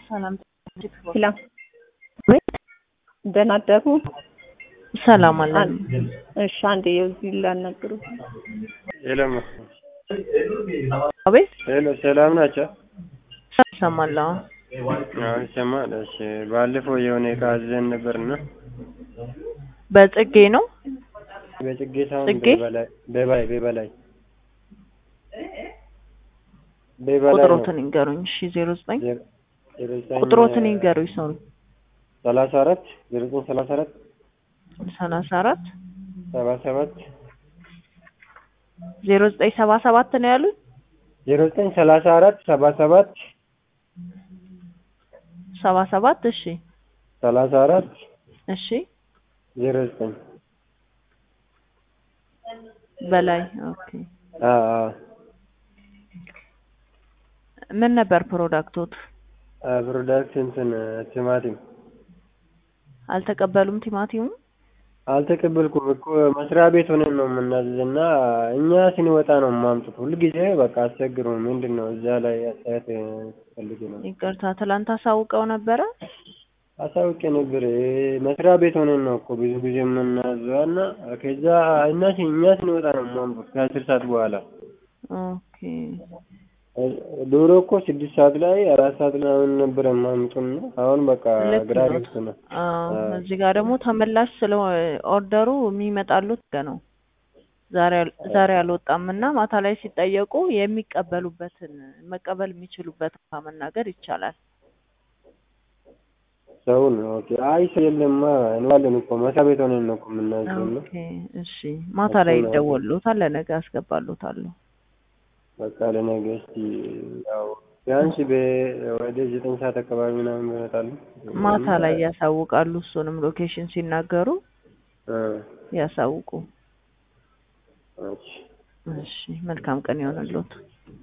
ሰላም ሰላም ደህና አደሩ? ሰላም አለን። እሺ አንዴ የዚህ ላናግሩ። ሄሎ አቤት ሄሎ፣ ሰላም ናቸው? ሰማለሁ። አዎ ይሰማል። እሺ ባለፈው የሆነ ዕቃ አዘን ነበርና በጽጌ ነው በጽጌ ሳይሆን ጽጌ? በበላይ በበላይ በበላይ በበላይ ነው። ቁጥሮትን ይንገሩኝ። እሺ ዜሮ ዘጠኝ ዜሮ- ዜሮ ዘጠኝ ቁጥሮትን ይንገሩኝ። ሰው ሰላሳ አራት ዜሮ ዘጠኝ ሰላሳ አራት ሰላሳ አራት ሰባ ሰባት ዜሮ ዘጠኝ ሰባ ሰባት ነው ያሉኝ። ዜሮ ዘጠኝ ሰላሳ አራት ሰባ ሰባት ሰባ ሰባት እሺ ሰላሳ አራት እሺ ዜሮ ዘጠኝ በላይ ኦኬ። አዎ አዎ ምን ነበር ፕሮዳክቶት? አ ፕሮዳክት እንትን ቲማቲም አልተቀበሉም ቲማቲሙ? አልተቀበልኩም እኮ መስሪያ ቤት ሆነን ነው የምናዝዝና እኛ ስንወጣ ነው የማምጡት። ሁልጊዜ በቃ አስቸግሩ። ምንድን ነው እዛ ላይ አስተያየት ፈልጌ ነው። ይቅርታ ትላንት አሳውቀው ነበረ። አሳውቄ ነበር። እ መስሪያ ቤት ሆነን ነው እኮ ብዙ ጊዜ የምናዘው እና ከዛ እና ሲ- እኛ ስንወጣ ነው የማምጡት ከአስር ሰዓት በኋላ። ኦኬ እ ዶሮ እኮ ስድስት ሰዓት ላይ አራት ሰዓት ላይ አሁን ነበር የማምጡና አሁን በቃ ልክ ግራ ነው። ገብቶናል። አዎ አዎ። እዚህ ጋር ደግሞ ተመላሽ ስለ ኦርደሩ የሚመጣሉት ገ ነው ዛሬ አል- ዛሬ አልወጣም እና ማታ ላይ ሲጠየቁ የሚቀበሉበትን መቀበል የሚችሉበት መናገር ይቻላል። ሰውን ኦኬ። አይ ሰው የለማ እንዋለን እኮ መስሪያ ቤት ሆነን ነው እኮ የምናዘው እና ኦኬ እሺ ማታ ላይ እሱን ነው። ይደወሉታል፣ ለነገ አስገባሉታለሁ። በቃ ለነገ እስቲ ያው ቢያንስ በ- ወደ ዘጠኝ ሰዓት አካባቢ ምናምን ይመጣሉ። ማታ ላይ ያሳውቃሉ። እሱንም ሎኬሽን ሲናገሩ እ ያሳውቁ። እሺ እሺ መልካም ቀን ይሆንልዎት።